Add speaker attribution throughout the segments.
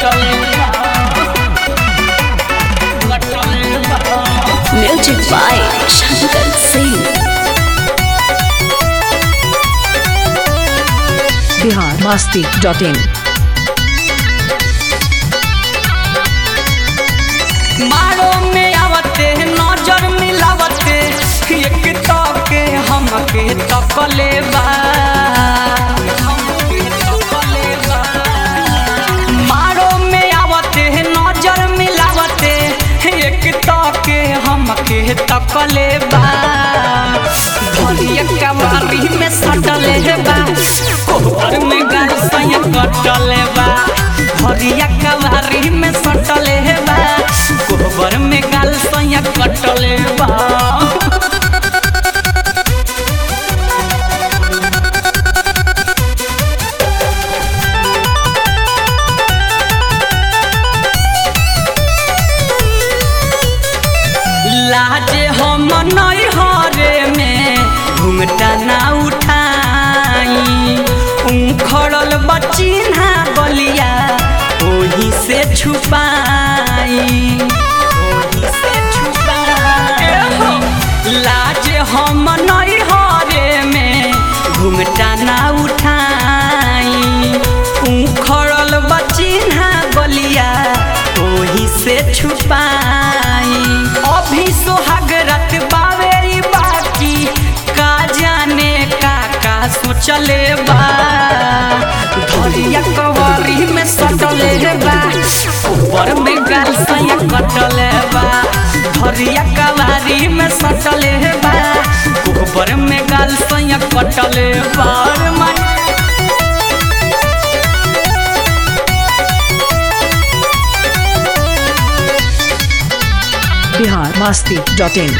Speaker 1: कटले कटले
Speaker 2: Music by Shankar Singh.
Speaker 3: Bihar Masti dot in
Speaker 1: मारो में आवते नजर मिलावते एक तके हमके तकले बा हमके तकले बा। मारो में आवते नजर मिलावते एक तके हमके तकले बा धरिया कवारी में सटले बा कोहर में गाल सैया कटले बा धरिया कवारी में सटले बा कोहबर में गाल सैया कटले बा लाजे हम नई हरे में घुमटा ना उठाई उखड़ल बचिन्हा बलिया ओही से छुपाई ओही से छुपाई लाजे हम नई हरे में घुमटा ना उठाई उखड़ल बचिन्हा बलिया ओही से छुपाई अभी सोहाग रत बावे ई बाकी का जाने का का सोचले बा धरिया कवरी में सटले बा ऊपर में गाल सैया कटले बा धरिया कवारी में सटले बा ऊपर में गाल सैया कटले बा रे माई
Speaker 3: बिहार मस्ती डॉट इन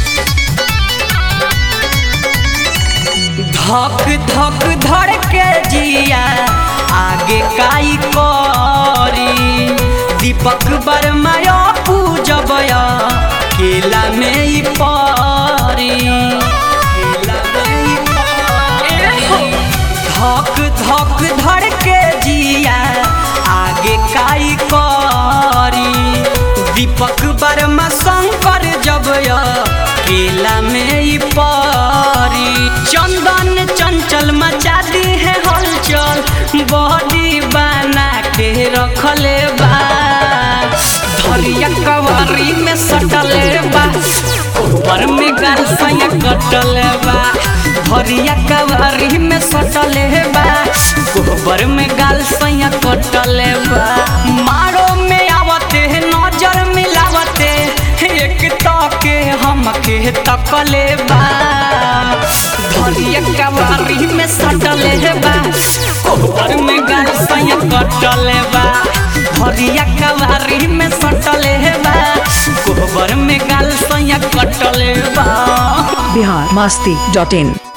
Speaker 1: धक धक धड़ के जिया आगे काई करी दीपक वर्मा पूजब केला में ई परी केला में ई परी। धक धक धड़ के जिया आगे काई करी दीपक वर्मा शंकर जब केला में ई परी चंदन चंचल मचा दी है हलचल बॉडी बना के रखले बा धरिया कवारी में सटले बा ऊपर में गाल सैया कटले बा धरिया कवारी में सटले बा गोबर में गाल सैया कटले बा मारो में आवते नजर मिलावते एक तके हमके तकले बा धरिया कवारी में सटले बा गोबर में गाल सैया कटले बा धरिया कवारी में सटले बा गोबर में गाल सैया कटले बा
Speaker 3: बिहार मस्ती डॉट इन